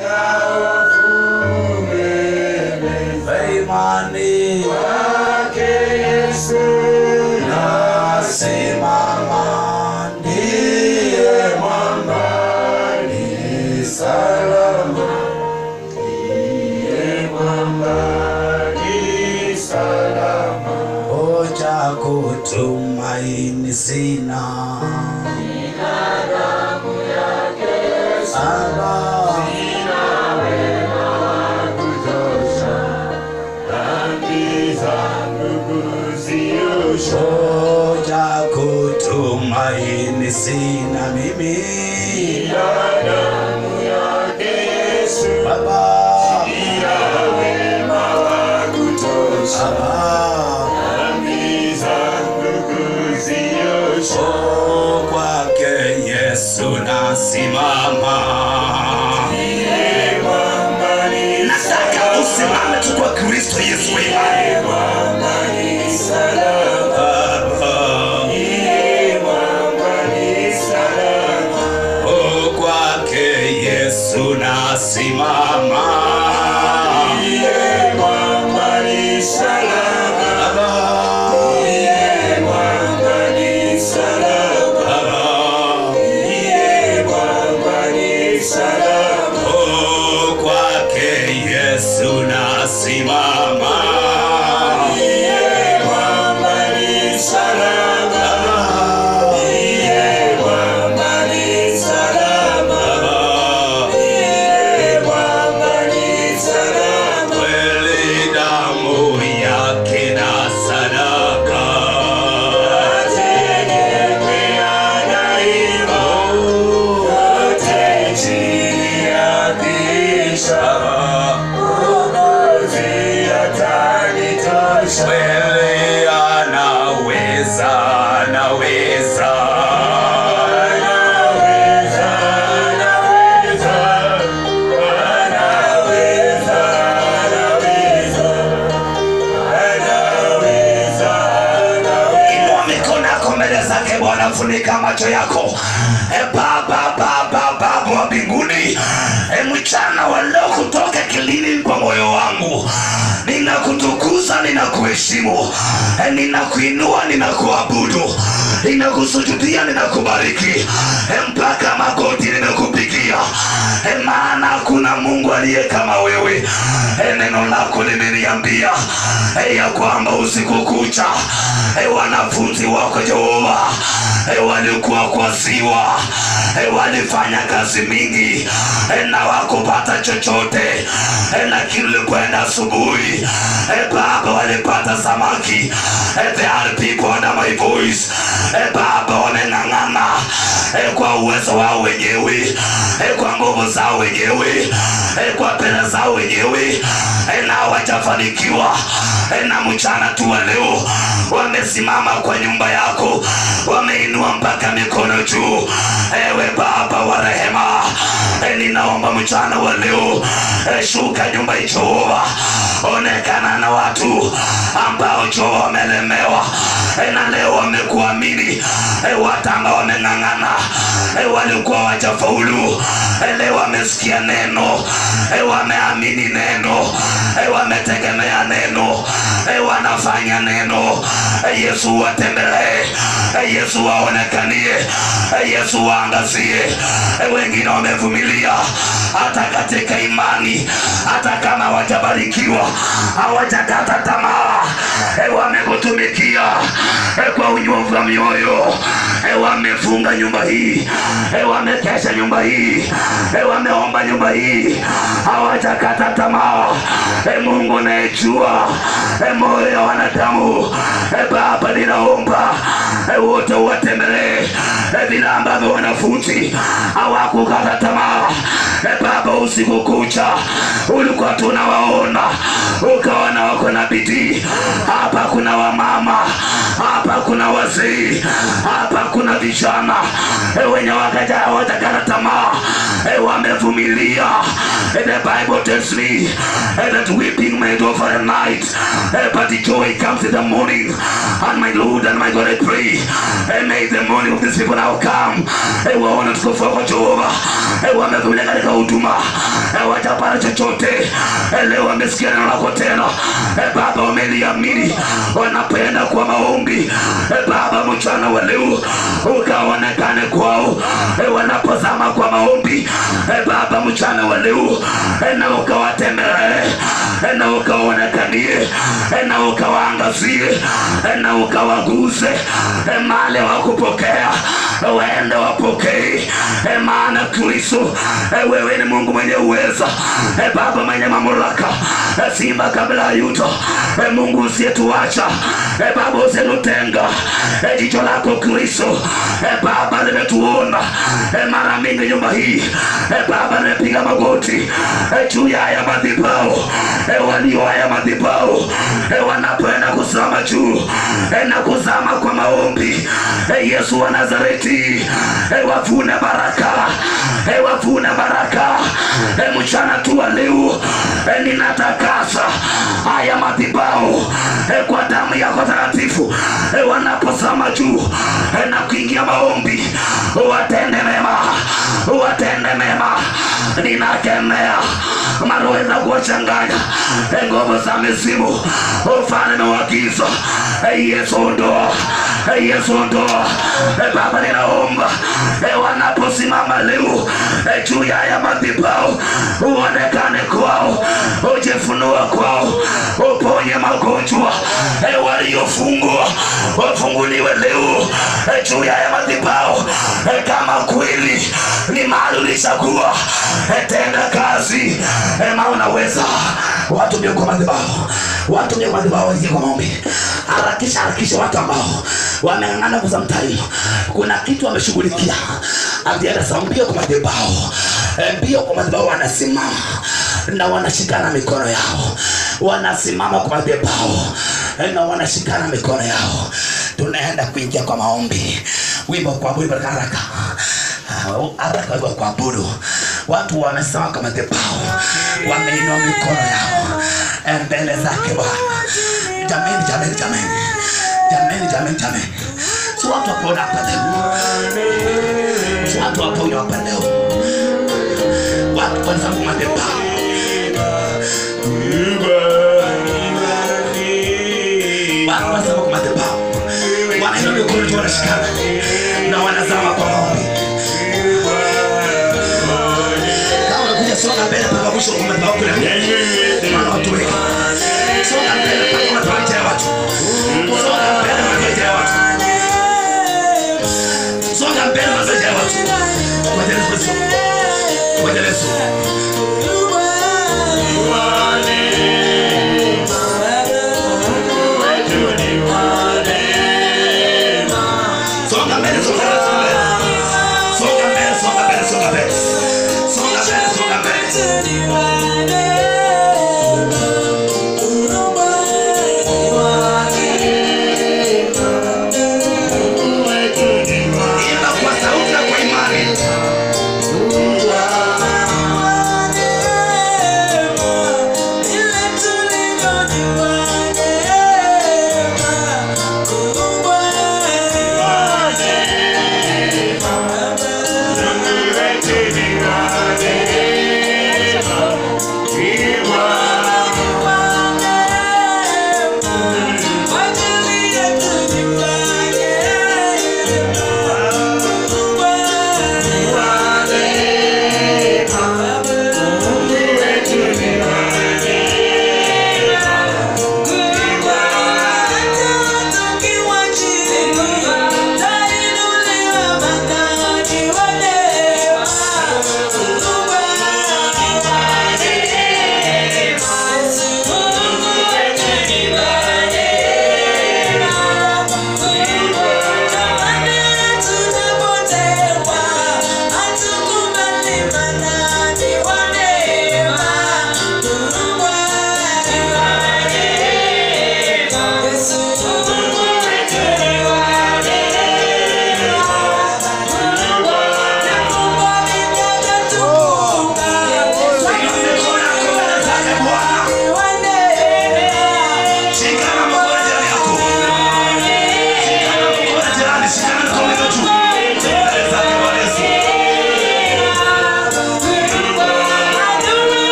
imani nasimama ndiye mwamba ni salama hoja kutumaini sina Aba, hoja kutumaini sina mimi Baba Aba, oh, kwake Yesu nasimama nataka usimame tu kwa Kristo Yesu wa imani Oh, kwake Yesu nasimama Oh, kwake Yesu nasimama kweli damu yake na sadaka kweli anaweza anaweza inua mikono yako mbele zake bwana funika macho yako e baba baba baba wa mbinguni e mchana wa leo kutoka kilini kwa moyo wangu ninakutukuza ninakuheshimu e ninakuinua ninakuabudu ninakusujudia ninakubariki e mpaka magoti nimekupigia e maana hakuna mungu aliye kama wewe e neno lako limeniambia e ya kwamba usiku kucha e wanafunzi wako jehova e walikuwa kwa ziwa e walifanya kazi mingi e na wakupata chochote e lakini ulikwenda asubuhi e baba walipata samaki e there are people under my voice e baba wameng'ang'ana e kwa uwezo wao wenyewe e kwa nguvu zao wenyewe e kwa pesa zao wenyewe e na hawajafanikiwa e na mchana tu wa leo wamesimama kwa nyumba yako wameinua mpaka mikono juu ewe baba wa rehema e ninaomba mchana wa leo e shuka nyumba hii jehova onekana na watu ambao jehova wamelemewa e na leo wamekuamini e watanga wameng'ang'ana e walikuwa wajafaulu e leo wamesikia neno e wameamini neno e wametegemea neno e wanafanya neno e yesu watembelee e yesu waonekanie e yesu waangazie e wengine wamevumilia hata katika imani hata kama hawajabarikiwa hawajakata tamaa e wamekutumikia e kwa unyovu wa mioyo e wamefunga nyumba hii e wamekesha nyumba hii e wameomba nyumba hii hawajakata tamaa e mungu unayejua e moyo ya wanadamu e baba ninaomba e wote uwatembelee e vile ambavyo wanafunzi hawakukata tamaa e baba usiku kucha ulikuwa tunawaona ukaona wako na bidii hapa kuna wamama hapa kuna wazee hapa kuna vijana e wenye wakaja hawajakata tamaa eh, wamevumilia. Eh, The Bible tells me eh, that weeping may endure for a night, eh, but the joy comes in the morning. And my Lord and my God, I pray, eh, may the morning of these people now come. Eh, waone tukufu wako Jehova, eh, wamevumilia katika huduma, eh, wajapata chochote, eh, leo wamesikia neno lako tena, eh, Baba, wameliamini, wanapenda kwa maombi, eh, Baba, mchana wa leo ukaonekane kwao, eh, wanapozama kwa maombi, eh, Baba, mchana wa leo eh, na ukawatembelee, eh, na ukaonekanie, eh, na ukawaangazie, eh, na ukawaguse, eh, mahali wakupokea waende wapokee, eh, maana Kristo eh, wewe ni Mungu mwenye uweza, eh, Baba mwenye mamlaka, eh, simba kabla ya yuto, eh, Mungu usiyetuacha, eh, Baba usiyetutenga, eh, jicho lako Kristo, eh, Baba limetuona eh, mara mingi nyumba hii, eh, Baba nimepiga magoti eh, juu ya haya madhabahu, eh, walio haya madhabahu eh, wanapoenda kusimama juu eh, na kuzama kwa maombi eh, Yesu wa Nazareti eh, wavune baraka eh, wavune baraka eh, mchana tu wa leo eh, ninatakasa haya madhabahu eh, kwa damu yako takatifu eh, wanaposama juu eh, na kuingia maombi watende mema watende mema ninakemea maroho za kuwachanganya eh, nguvu za mizimu ufalme wa giza eh, Yesu ondoa eh, Yesu ondoa eh, Baba ninaomba eh, wanaposimama leo eh, juu ya haya madhabahu uonekane kwao ujifunua kwao uponye magonjwa eh, waliofungwa wafunguliwe leo eh, juu ya haya madhabahu eh, kama kweli ni mahali ulichagua eh, tenda kazi eh, maana unaweza watu ndio kwa madhabahu watu ndio kwa madhabahu waingie kwa maombi harakisha harakisha watu ambao wameng'ang'ana kuza mtaili kuna kitu wameshughulikia akienda sawa mbio kwa madhabahu Eh, mbio kwa madhabahu wanasimama na wanashikana mikono yao wanasimama kwa madhabahu eh, na wanashikana mikono yao tunaenda kuingia kwa maombi wimbo kwa wimbo haraka haraka wimbo kwa kuabudu watu wamesimama kwa madhabahu wameinua mikono yao eh, mbele zake Bwana jameni jameni jameni jameni jameni jameni si watu wapona hapa leo si watu waponywa hapa leo watu wanasimama kwa madhabahu watu wanasimama kwa madhabahu wanainua mikono juu wanashikana na wanazama kwa maombi kama unakuja songa mbele mpaka mwisho kwa madhabahu kule maana watu wengi songa mbele mpaka madhabahu ijaa watu songa mbele madhabahu ijaa watu songa mbele madhabahu ijaa watu kwa jina la Yesu kwa jina la Yesu songa mbele songa mbele songa mbele songa mbele songa mbele songa mbele songa mbele songa mbele imba kwa sauti na kwa imani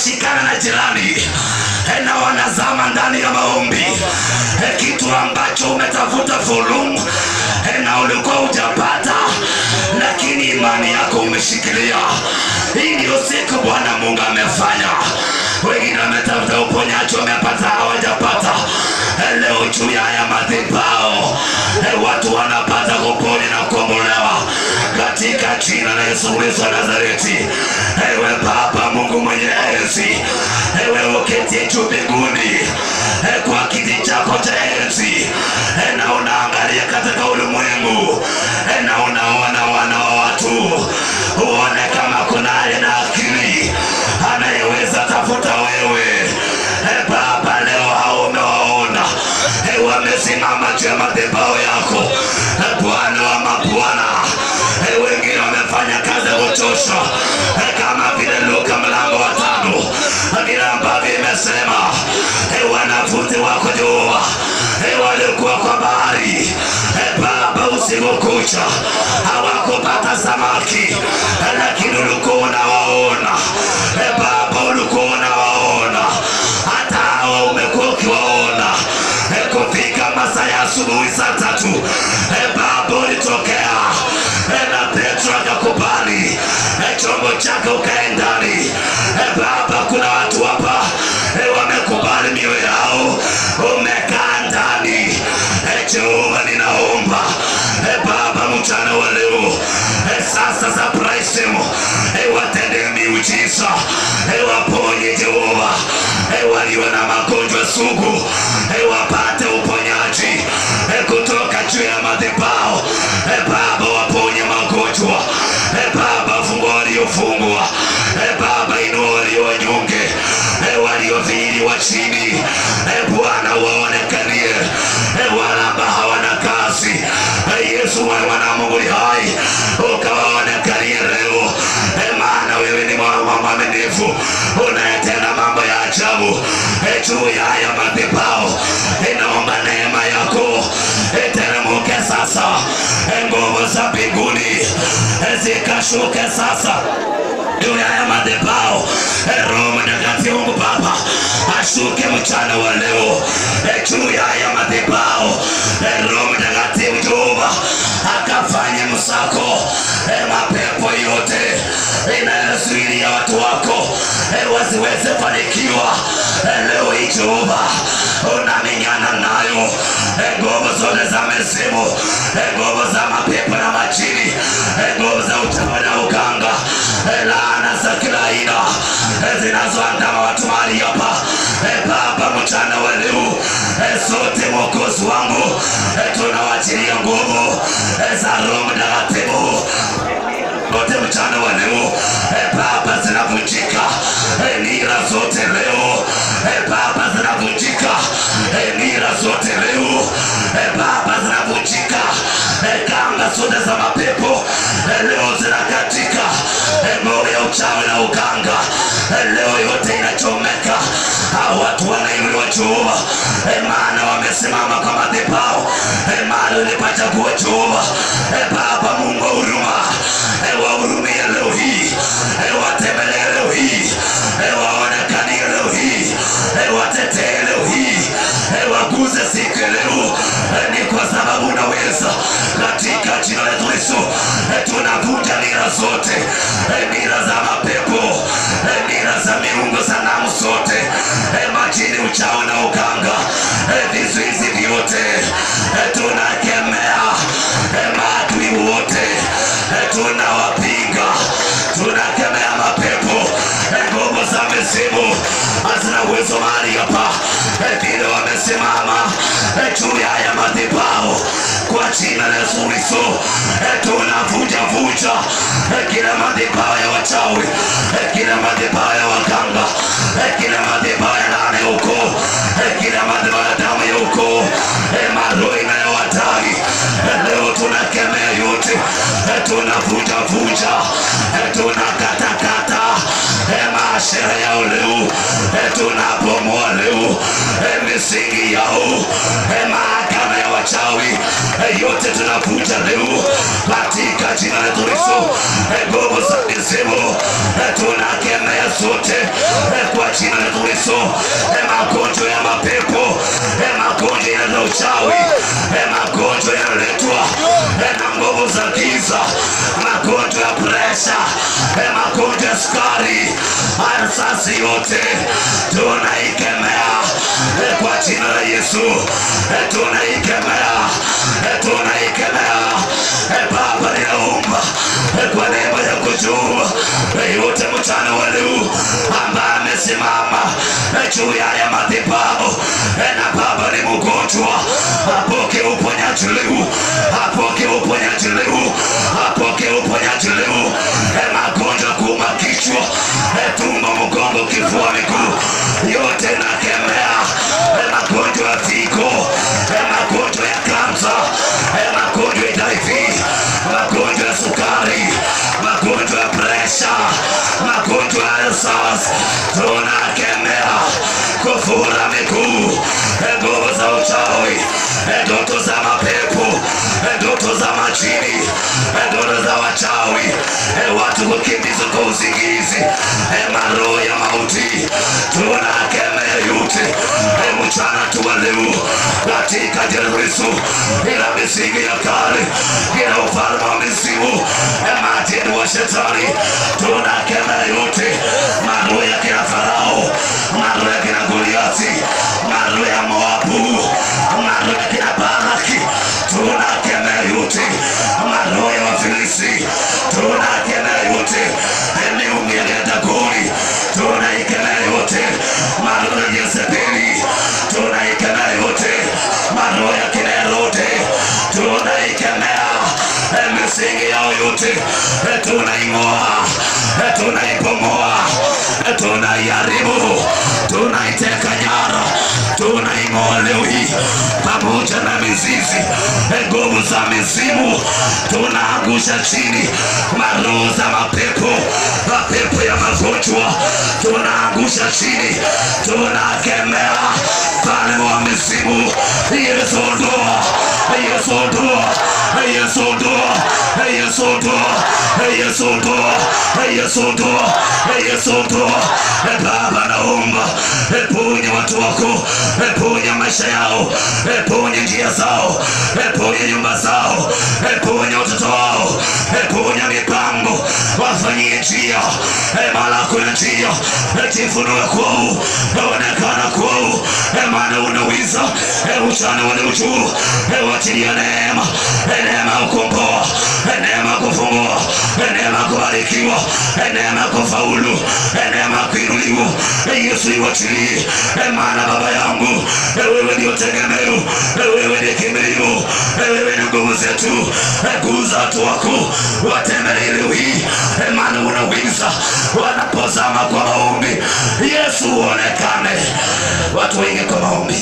wameshikana na jirani eh, na wanazama ndani ya maombi eh, kitu ambacho umetafuta fulumu eh, na ulikuwa hujapata, lakini imani yako umeshikilia. Hii ndio siku Bwana Mungu amefanya. Wengine wametafuta uponyaji, wamepata, hawajapata. Eh, Leo juu ya haya madhabahu eh, watu wanapata kupona na kuombolewa katika jina la Yesu Kristo wa Nazareti. Ewe Baba Mungu mwenye enzi, ewe uketie juu mbinguni eh, kwa kiti chako cha enzi eh, na unaangalia katika ulimwengu eh, na unaona wana wa watu, uone kama kuna aliye na akili anayeweza tafuta wewe eh, Baba, leo hao umewaona eh, wamesimama juu ya madhabahu yako eh, Bwana wa mabwana eh, wengine wamefanya kazi ya kuchosha eh, kama vile Luka mlango wa tano eh, vile ambavyo imesema eh, wanafunzi wako Jehova eh, walikuwa kwa bahari eh, Baba, usiku kucha hawakupata samaki eh, lakini ulikuwa unawaona eh, Baba, ulikuwa unawaona hata hawa umekuwa ukiwaona eh, kufika masaa ya asubuhi saa tatu eh, Baba ulitokea eh, na Petro akakubali eh, chombo chake ukae ndani eh, Baba, kuna watu hapa eh, wamekubali mioyo yao, umekaa ndani eh, Jehova, ninaomba eh, Baba, mchana wa leo eh, sasa surprise them eh, watende miujiza eh, waponye Jehova eh, walio na magonjwa sugu eh, wapate uponyaji eh, kutoka juu ya madhabahu eh, Baba, waponye magonjwa eh, Baba, fungua waliofungwa eh, Baba, inua walio wanyonge eh, waliodhiliwa chini eh, Bwana, waonekanie eh, wale ambao hawana kazi eh, Yesu, wewe mwana wa Mungu ni hai, ukawaonekanie leo eh, maana wewe ni mwa- mwa- mwaminifu unayetenda mambo ya ajabu eh, juu ya haya madhabahu. Eh, naomba neema yako eh, teremke sasa, eh, nguvu za mbinguni eh, zikashuke sasa juu ya haya madhabahu. Eh, Roho Mtakatifu Mungu Baba ashuke mchana wa leo eh, juu ya haya madhabahu. Eh, Roho Mtakatifu Jehova akafanye msako eh, mapepo yote inayozuilia watu wako eh, wasiweze fanikiwa eh, leo hii Jehova unamenyana nayo eh, nguvu zote za mizimu eh, nguvu za mapepo na majini eh, nguvu za uchawi na uganga eh, laana za kila aina eh, zinazoandama watu mahali hapa eh, Baba, mchana wa leo eh, sote mwokozi wangu eh, tunawachilia nguvu eh, za Roho Mtakatifu wote mchana wa leo eh, Baba, zinavunjika eh, nira zote leo eh, Baba, zinavunjika eh, nira zote leo eh, Baba, zinavunjika eh, kanga zote za mapepo eh, leo zinakatika eh, moyo ya uchawi na uganga eh, leo yote inachomeka. Hao watu wanainuliwa Jehova eh, maana wamesimama kwa madhabahu eh, maana ulipachagua Jehova eh, Baba Mungu wa huruma eh, wahurumie leo hii eh, watembelee leo hii eh, waonekanie leo hii eh, watetee leo hii eh, waguze siku ya leo eh, ni kwa sababu unaweza katika jina la Yesu Kristo eh, tunavunja nira zote eh, nira za mapepo eh, nira za miungu sanamu zote eh, majini uchawi na uganga eh, vizuizi vyote eh, tunakemea eh, maadui wote eh, tunawapinga tunakemea mapepo eh, nguvu za mizimu hazina uwezo mahali hapa eh, vile wamesimama eh, juu ya haya madhabahu kwa jina la Yesu Kristo eh, tunavunja vunja eh, kila madhabahu ya wachawi eh, kila madhabahu ya waganga eh, kila madhabahu ya laana ya ukoo eh, kila madhabahu ya damu ya ukoo eh, maroho inayowatai eh, leo tunakemea yote eh, tunavunja vunja eh, tunakatakata eh, maashere yao leo eh, tunabomoa leo eh, misingi yao eh, mahakama ya wachawi eh, yote tunavuja leo katika jina la Yesu. Eh, Nguvu za mizimu eh, tunakemea zote eh, kwa jina la Yesu. Eh, Magonjwa ya mapepo eh, magonjwa ya uchawi eh, magonjwa yanaletwa eh, na nguvu za giza, magonjwa ya presha eh, magonjwa ya sukari, asasi yote tunaikemea eh, kwa jina la Yesu eh, tunaikemea eh, tunaikemea eh, Baba ninaomba eh, kwa neema yako juu eh, yote mchana wa leo ambaye amesimama eh, juu ya haya madhabahu eh, na Baba ni mgonjwa apokee uponyaji leo, apokee uponyaji leo, apokee uponyaji leo eh, magonjwa kuuma kichwa eh, tumbo, mgongo, kifua, miguu yote nakemea eh, magonjwa ya figo eh, magonjwa ya kansa eh, magonjwa ya HIV magonjwa ya sukari magonjwa ya presha magonjwa ya sas tunakemea kufura miguu eh, nguvu za uchawi eh, ndoto za mapepo eh, ndoto za majini eh, ndoto za wachawi eh, watu kukimbizwa kwa usingizi eh, maroho ya mauti tunakemea yote eh, mchana tu wa leo katika jina la Yesu ila misingi ya kale ila ufalme wa mizimu eh, majini wa shetani tunakemea yote maroho ya kina Farao maroho ya kina Goliathi maroho ya Moabu maroho ya kina Baraki tunakemea yote maroho ya Wafilisti tunakemea yote miungu ya kina Dagoni tunaikemea yote maroho ya Jezebeli tunaikemea yote maroho ya kina Herode tunaikemea eh, misingi yao yote eh, tunaing'oa eh, tunaibomoa eh, tunaiharibu tunaiteka nyara tunaing'oa leo hii pamoja na mizizi eh, nguvu za mizimu tunaangusha chini maroho za mapepo mapepo ya magonjwa tunaangusha chini tunakemea falme wa mizimu Yesu ondoa Yesu ondoa Yesu ondoa Yesu ondoa Yesu ondoa Yesu ondoa Yesu ondoa Baba naomba ponya watu wako ponya maisha yao ponya njia zao ponya nyumba zao ponya watoto wao ponya mipango wafanyie njia mala kuna njia jifunue kwao onekana kwao maana unaweza uchana wale ujuu wachilia neema neema ya kukomboa neema ya kufungua neema ya kubarikiwa neema ya kufaulu neema ya kuinuliwa Yesu iwachilie maana baba yangu wewe ndio tegemeo wewe ndiye kimbilio wewe ni nguvu zetu kuuza watu wako watembelee leo hii maana unaweza wanapozama kwa maombi Yesu uonekane watu wengi kwa maombi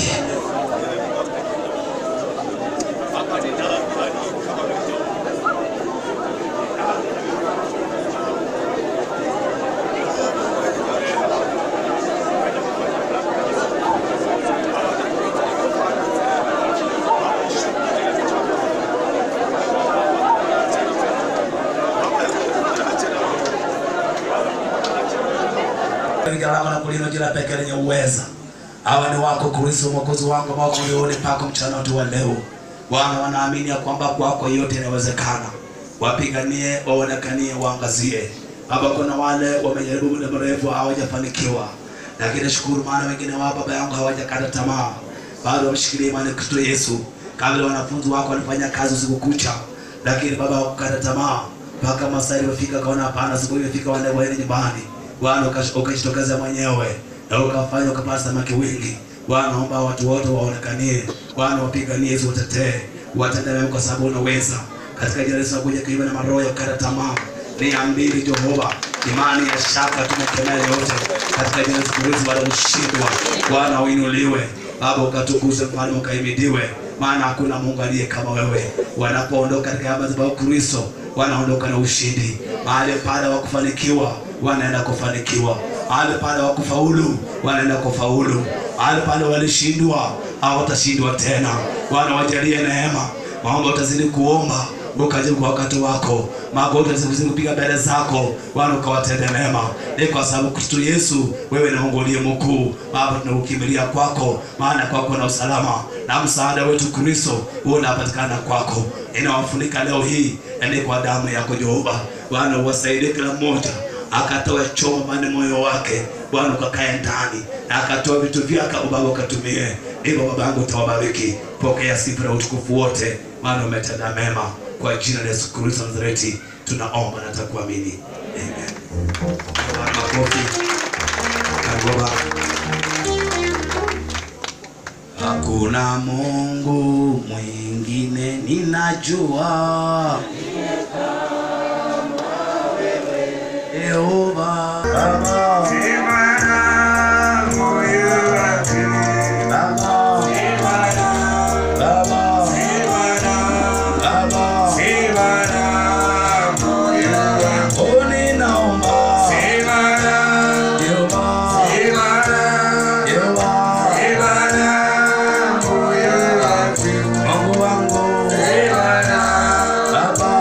Jina lako na kulino jina pekee lenye uweza. Hawa ni wako Kristo mwokozi wangu ambao kulione pako mchana wetu wa leo. Bwana wanaamini ya kwamba kwako yote inawezekana. Wapiganie, waonekanie, waangazie. Baba, kuna wale wamejaribu muda mrefu hawajafanikiwa, lakini shukuru, maana wengine wao baba yangu hawajakata tamaa, bado wamshikilia imani Kristo Yesu. Kabla wanafunzi wako walifanya kazi usiku kucha, lakini baba hawakukata tamaa mpaka masaa iliyofika, kaona hapana, siku iliyofika wale waende nyumbani. Bwana ukash- ukajitokeza mwenyewe na ukafanya ukapata samaki wengi. Bwana naomba watu wote waonekanie, Bwana wapiganie, Yesu watetee, watende mema kwa sababu unaweza. Katika jina la Yesu nakuja kinyume na maroho ya kukata tamaa, nia mbili Jehova, imani ya shaka tumekemea yote katika jina la Yesu Kristo, baada ya kushindwa. Bwana uinuliwe, Baba ukatukuze, mfalme ukaimidiwe, maana hakuna Mungu aliye kama wewe. Wanapoondoka katika madhabahu ya Kristo, wanaondoka na ushindi. Mahali pale wa kufanikiwa, wanaenda kufanikiwa. Mahali pale wa kufaulu, wanaenda kufaulu. mahali pale walishindwa hawatashindwa tena. Bwana wajalie neema, maomba utazidi kuomba ukajibu kwa wakati wako, magoti utazidi kupiga mbele zako, Bwana ukawatende mema. Ni kwa sababu Kristo Yesu, wewe ni Mungu uliye mkuu. Baba, tunakukimbilia kwako, maana kwako na usalama na msaada wetu Kristo huo unapatikana kwako. Inawafunika leo hii ende kwa damu yako Jehova. Bwana uwasaidie kila mmoja akatoa choma mane moyo wake Bwana ukakae ndani na akatoa vitu vyake Baba ukatumie. Hivyo Baba yangu utawabariki, pokea sifa na utukufu wote, maana umetenda mema. Kwa jina la Yesu Kristo wa Nazareti tunaomba na takuamini, amen. Bwana makofi. Karibu Baba. Hakuna Mungu mwingine ninajua Yehova Baba Baba Baba Baba Oh ninaomba Yehova Yehova Mungu wangu Baba Baba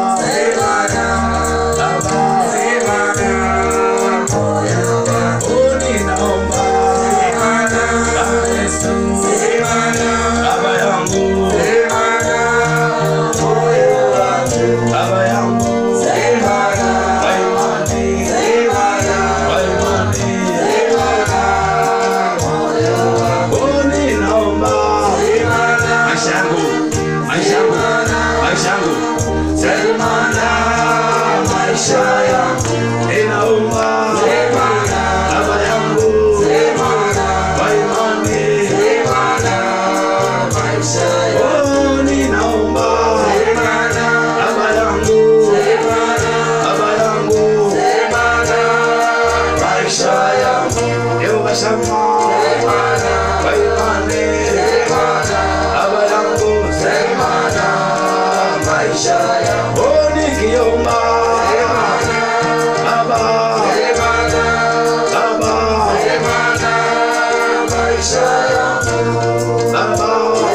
Oh ninaomba Baba Yesu Baba yangu Baba yangu Kwa imani Kwa imani Oh ninaomba maisha yangu maisha yangu maisha yangu semana maisha yangu ninaomba baba yangu kwa imani oh ninaomba baba yangu baba yangu maisha yangu Yehova Shama kwa imani baba yangu semana maisha yangu oh nikiomba baba baba maisha yangu baba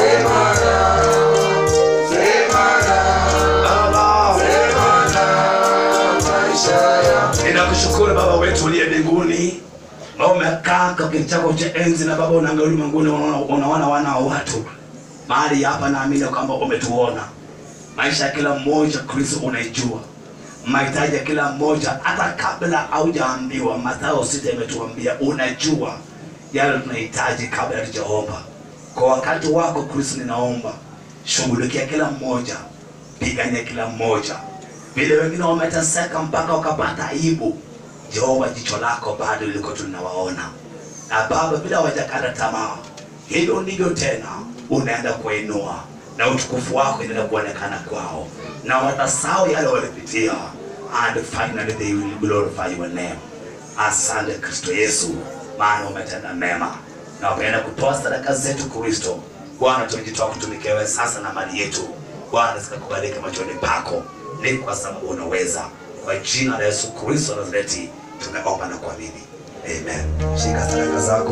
ninakushukuru baba wetu uliye mbinguni Baba umekaa kwa kiti chako cha enzi na baba unaangalia ulimwenguni unaona unaona wana wa watu mahali hapa naamini kwamba umetuona maisha ya kila mmoja kristo unaijua mahitaji ya kila mmoja hata kabla haujaambiwa mathayo sita imetuambia unajua yale tunahitaji kabla hatujaomba kwa wakati wako kristo ninaomba shughulikia kila mmoja pigania kila mmoja vile wengine wameteseka mpaka wakapata aibu jehova jicho lako bado liko tunawaona na baba bila hawajakata tamaa hivyo ndivyo tena unaenda kuinua na utukufu wako inaenda kuonekana kwao na watasahau yale walipitia and finally they will glorify your name asante kristo yesu maana umetenda mema na wapenda kutoa sadaka zetu kristo bwana tumejitoa kutumikia wewe sasa na mali yetu bwana zikakubalika machoni pako ni kwa sababu unaweza kwa jina la yesu kristo wa nazareti tumeomba na kuamini amen shika sadaka zako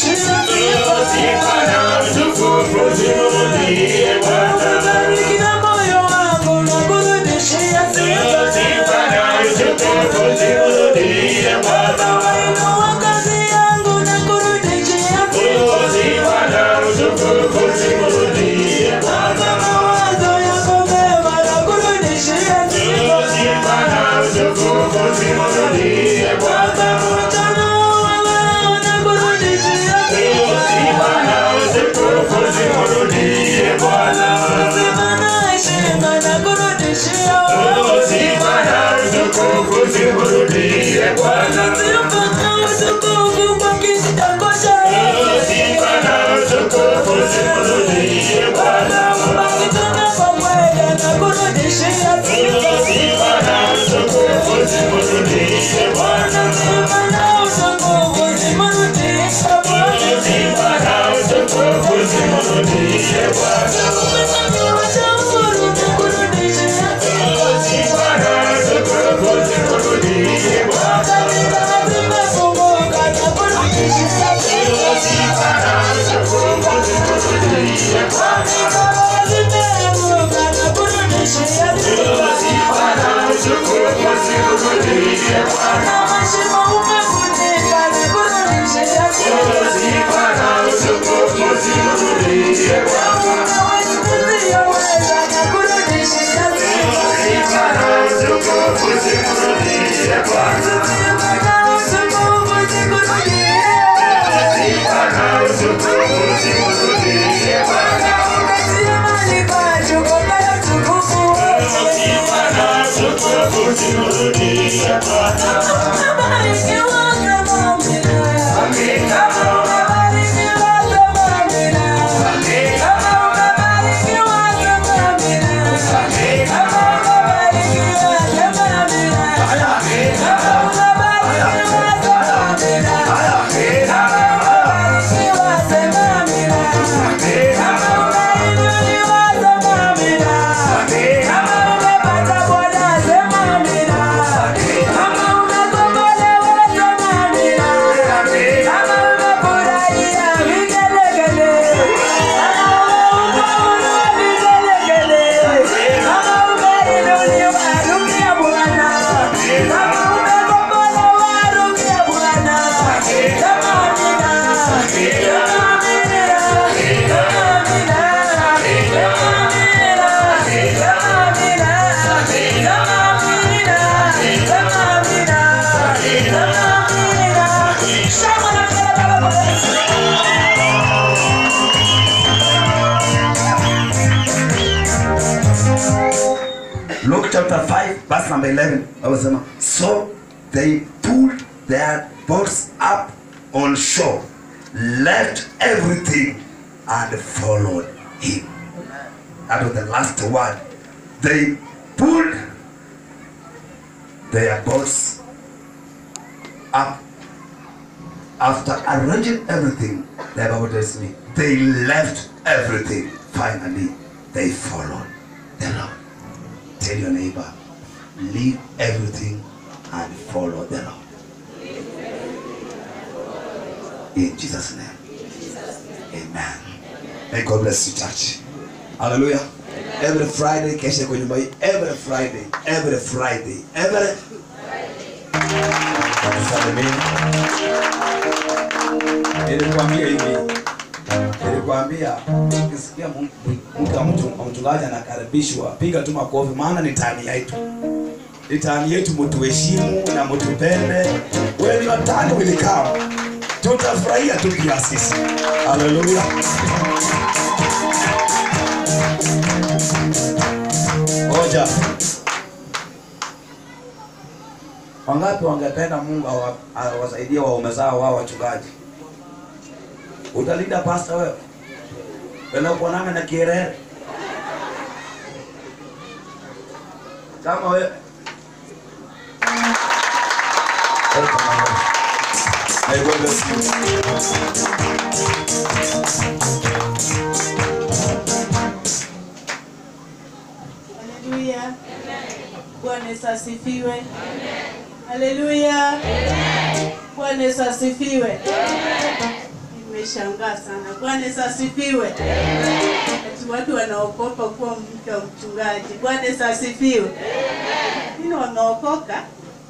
Bwana Luke chapter 5 verse number 11 awasema so they pulled their boats up on shore left everything and followed him that was the last word they pulled their boats up after arranging everything the bible tells me they left everything finally they followed the lord Tell your neighbor, leave everything and follow the Lord. In Jesus' name. Amen. May God bless you, church. Hallelujah. Every Friday, kesha kwa nyumba hii. Every Friday, every Friday, every Salimini. Nilikwambia hivi, nilikwambia ukisikia mu- mke wa mtu- wa mchungaji anakaribishwa, piga tu makofi, maana ni tani yetu, ni tani yetu, mtuheshimu na mtupende. When your turn will come, tutafurahia tu pia sisi. Haleluya. Ngoja. Wangapi wangependa Mungu awa- awasaidie waume zao wao wachungaji? Utalinda pasta wewe? Wena kuonana na kierere? Kama wewe May God bless you. Haleluya. Bwana Yesu asifiwe. Haleluya. Bwana Yesu asifiwe. Nimeshangaa sana. Bwana Yesu asifiwe. Ati watu wanaokopa kuwa mke wa mchungaji. Bwana Yesu asifiwe. Nini wameokoka?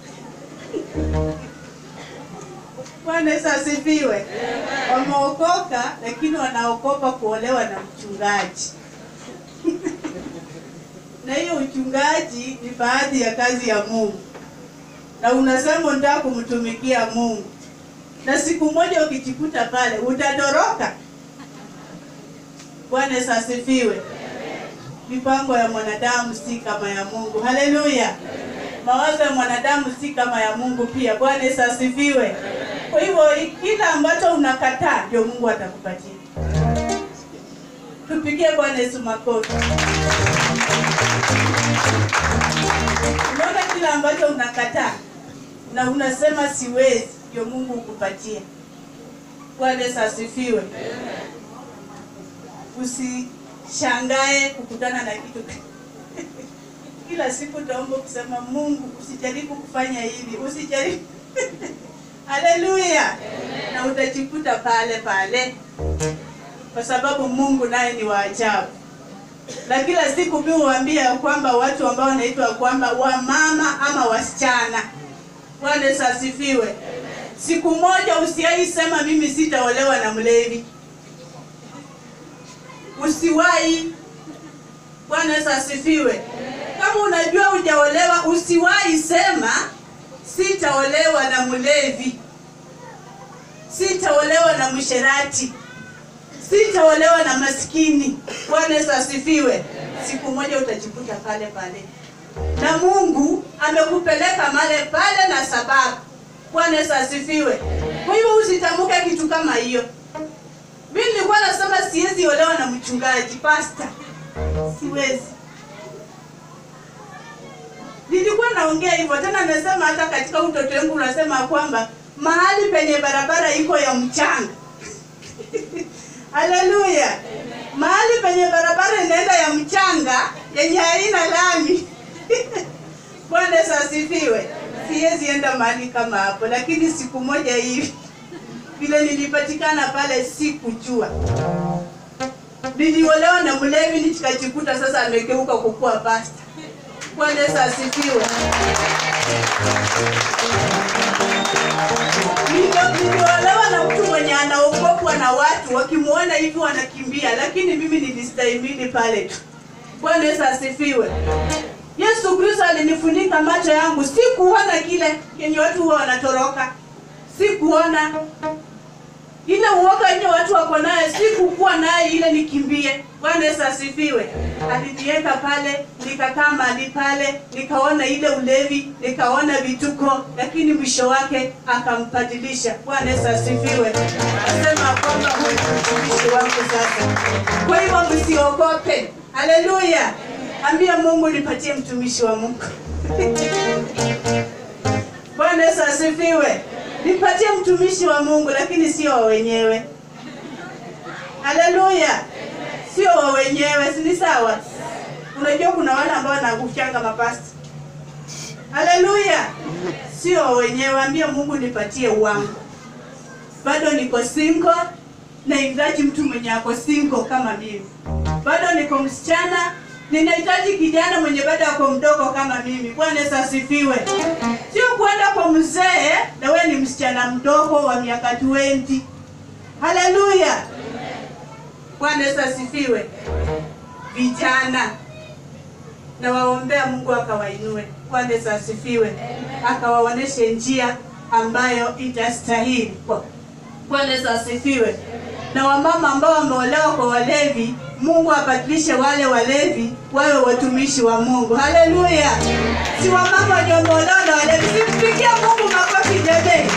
Bwana Yesu asifiwe. Wameokoka lakini wanaokopa kuolewa na mchungaji na hiyo uchungaji ni baadhi ya kazi ya Mungu, na unasema unataka kumtumikia Mungu, na siku moja ukijikuta pale utatoroka. Bwana Yesu asifiwe. Mipango ya mwanadamu si kama ya Mungu. Haleluya! mawazo ya mwanadamu si kama ya Mungu pia. Bwana Yesu asifiwe. Kwa hivyo kila ambacho unakataa ndio Mungu atakupatia. Tupigie Bwana Yesu makofi. Unaona kila ambacho unakataa na unasema siwezi, ndio Mungu ukupatia. Bwana Yesu asifiwe. Usishangae kukutana na kitu kila siku utaomba kusema Mungu, usijaribu kufanya hivi, usijaribu Haleluya, na utajikuta pale pale, kwa sababu Mungu naye ni wa ajabu. Na kila siku mimi huambia kwamba watu ambao wanaitwa kwamba wamama ama wasichana, Bwana Yesu asifiwe. Siku moja usiwahi sema mimi sitaolewa na mlevi, usiwahi. Bwana Yesu asifiwe. Kama unajua hujaolewa, usiwahi sema sitaolewa na mlevi, sitaolewa na msherati, sitaolewa na maskini. Bwana Yesu asifiwe. Siku moja utajikuta pale pale, na Mungu amekupeleka male pale na sababu. Bwana Yesu asifiwe. Kwa hivyo usitamke kitu kama hiyo. Mimi nilikuwa nasema siwezi olewa na mchungaji pastor, siwezi nilikuwa naongea hivyo tena, nasema hata katika utoto wangu unasema kwamba mahali penye barabara iko ya mchanga haleluya, mahali penye barabara inaenda ya mchanga yenye haina lami Bwana Yesu asifiwe. Siwezi enda mahali kama hapo, lakini siku moja hivi vile nilipatikana pale, sikujua niliolewa na mlevi, nikajikuta sasa amegeuka kukuwa pasta. Bwana Yesu asifiwe. Nilio- Niliolewa na mtu mwenye anaogopwa na watu, wakimwona hivi wanakimbia, lakini mimi nilistahimili pale tu. Bwana Yesu asifiwe. Yesu Kristo alinifunika macho yangu, sikuona kile yenye watu huwa wanatoroka, sikuona ile uoga yenye watu wako naye, sikukuwa naye ile nikimbie. Bwana Yesu asifiwe. Aliniweka pale, nikakaa mahali pale, nikaona ile ulevi, nikaona vituko, lakini mwisho wake akampadilisha. Bwana Yesu asifiwe. Nasema kwamba huyu ni mtumishi wangu sasa. Kwa hivyo msiogope. Haleluya. Ambia Mungu nipatie mtumishi wa Mungu. Bwana Yesu asifiwe. Nipatie mtumishi wa Mungu lakini sio wa wenyewe. Haleluya. Sio wa wenyewe, si ni sawa? Unajua kuna wale ambao wanakuchanga mapasta. Haleluya. Sio wa wenyewe, ambia Mungu nipatie wangu. Bado niko single nahitaji mtu mwenye ako single kama mimi. Bado niko msichana ninahitaji kijana mwenye bado ako mdogo kama mimi. Bwana Yesu asifiwe. Sio kwenda kwa mzee na wewe ni msichana mdogo wa miaka 20. Haleluya. Bwana Yesu asifiwe. Vijana na waombea Mungu akawainue. Bwana Yesu asifiwe. Akawaoneshe njia ambayo itastahili. Bwana Yesu asifiwe. Na wamama ambao wameolewa kwa walevi, Mungu abadilishe wale walevi wawe watumishi wa Mungu. Haleluya! Si wamama wenye wameolewa na walevi, simpigia Mungu makofi jameni.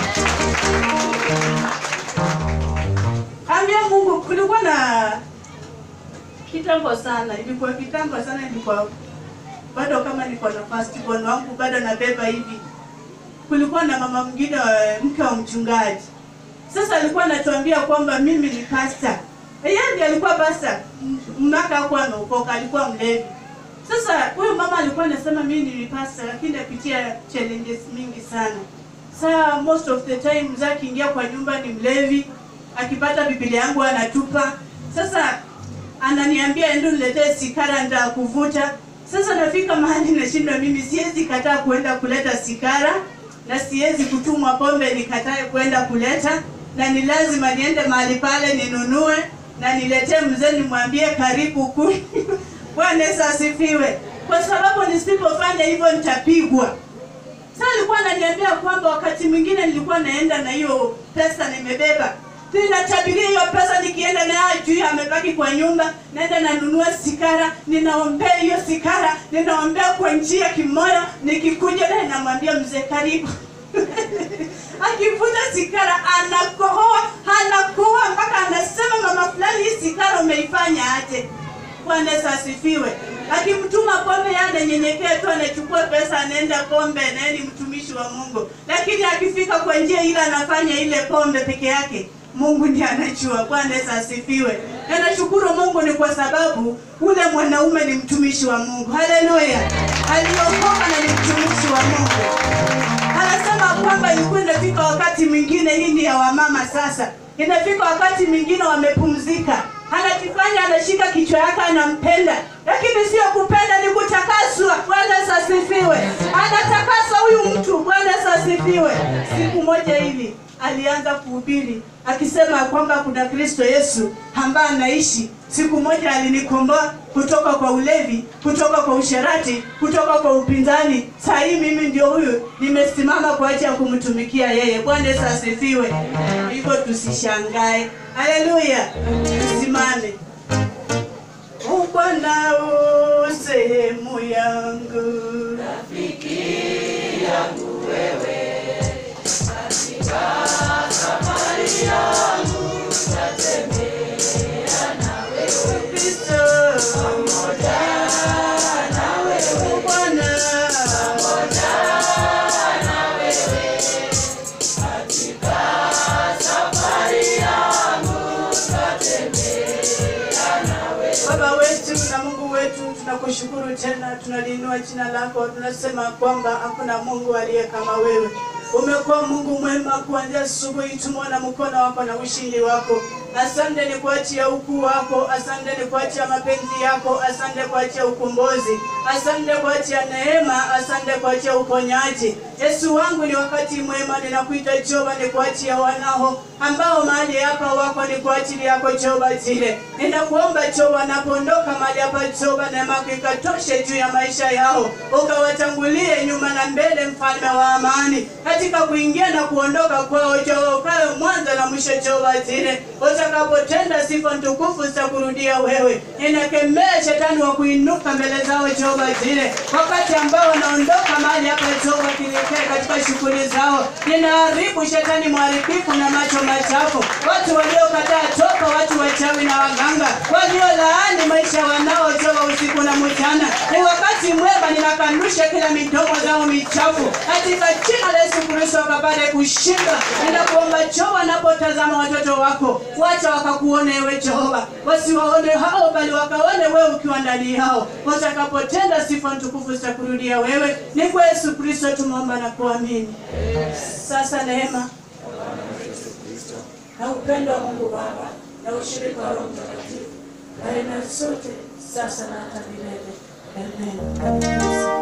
Ambia Mungu, kulikuwa na kitambo sana, ilikuwa kitambo sana, ilikuwa bado kama niko na firstborn wangu bado nabeba hivi. Kulikuwa na mama mwingine wa mke wa mchungaji sasa alikuwa anatuambia kwamba mimi ni pasta. Yeye ndiye alikuwa pasta. Mnaka hakuwa ameokoka, alikuwa mlevi. Sasa huyo mama alikuwa anasema mimi ni pasta lakini napitia challenges mingi sana. Saa most of the time mzee akiingia kwa nyumba ni mlevi, akipata Biblia yangu anatupa. Sasa ananiambia endo niletee sikara nda kuvuta. Sasa nafika mahali nashindwa mimi siwezi kataa kuenda kuleta sikara na siwezi kutumwa pombe nikatae kwenda kuleta na ni lazima niende mahali pale ninunue na niletee mzee nimwambie karibu ku Bwana Yesu asifiwe, kwa sababu nisipofanya hivyo nitapigwa. Sasa alikuwa ananiambia kwamba wakati mwingine nilikuwa naenda na hiyo pesa nimebeba, ninatabiria hiyo pesa nikienda nayo juu amebaki kwa nyumba naenda nanunua sikara ninaombea hiyo sikara ninaombea kwa njia kimoyo nikikuja naye namwambia mzee karibu akivuta sigara anakohoa anakohoa mpaka anasema mama fulani hii sigara umeifanya aje bwana Yesu asifiwe akimtuma pombe yeye ananyenyekea tu anachukua pesa anaenda pombe naye ni mtumishi wa mungu lakini akifika kwa njia ile anafanya ile pombe peke yake mungu ndiye anajua bwana Yesu asifiwe na nashukuru mungu ni kwa sababu ule mwanaume ni mtumishi wa mungu haleluya aliokoka na ni mtumishi wa mungu anasema kwamba ilikuwa inafika wakati mwingine hii ni ya wamama sasa inafika wakati mwingine wamepumzika anajifanya anashika kichwa yake anampenda lakini sio kupenda ni kutakaswa bwana Yesu asifiwe anatakaswa huyu mtu bwana Yesu asifiwe siku moja hivi alianza kuhubiri akisema kwamba kuna kristo yesu ambaye anaishi siku moja alinikomboa kutoka kwa ulevi kutoka kwa usherati kutoka kwa upinzani saa hii mimi ndio huyu nimesimama kwa ajili ya kumtumikia yeye bwana yesu asifiwe hivyo tusishangae haleluya tusimame "O bwana u sehemu yangu Kristo pamoja nawe Bwana Baba wetu na Mungu wetu, tunakushukuru tena, tunaliinua jina lako, tunasema kwamba hakuna Mungu aliye kama wewe. Umekuwa Mungu mwema kuanzia asubuhi, tumeona mkono wako na ushindi wako. Asante ni kwa ajili ya ukuu wako, asante ni kwa ajili ya mapenzi yako, asante kwa ajili ya ukombozi, asante kwa ajili ya neema, asante kwa ajili ya uponyaji. Yesu wangu, ni wakati mwema, ninakuita Jehova, ni kwa ajili ya wanao ambao mahali hapa wako, ni kwa ajili yako Jehova zile. Ninakuomba Jehova, wanapoondoka mahali hapa Jehova, neema yako ikatoshe juu ya maisha yao, ukawatangulie nyuma na mbele, mfalme wa amani, katika kuingia na kuondoka kwao Jehova, ukawe mwanzo na mwisho Jehova zile utakapotenda sifa ntukufu za kurudia wewe. Ninakemea shetani wa kuinuka mbele zao Jehova zile, wakati ambao wanaondoka mahali hapa Jehova kielekea katika shughuli zao. Ninaharibu shetani mharibifu na macho machafu, watu waliokataa toka, watu wachawi na waganga, waliolaani maisha wanao Jehova usiku na mchana. Ni wakati mwema, ninakanusha kila midomo zao michafu katika jina la Yesu Kristo, wakapate kushinda. Ninakuomba Jehova, wanapotazama watoto wako wacha wakakuone ewe Jehova, wasiwaone hao bali wakaone wewe ukiwa ndani yao, watakapotenda sifa ntukufu za kurudia wewe. Ni kwa Yesu Kristo tumeomba na kuamini. Sasa neema na upendo wa Mungu Baba na ushirika wa Roho Mtakatifu kae na sote sasa na hata milele. Amen.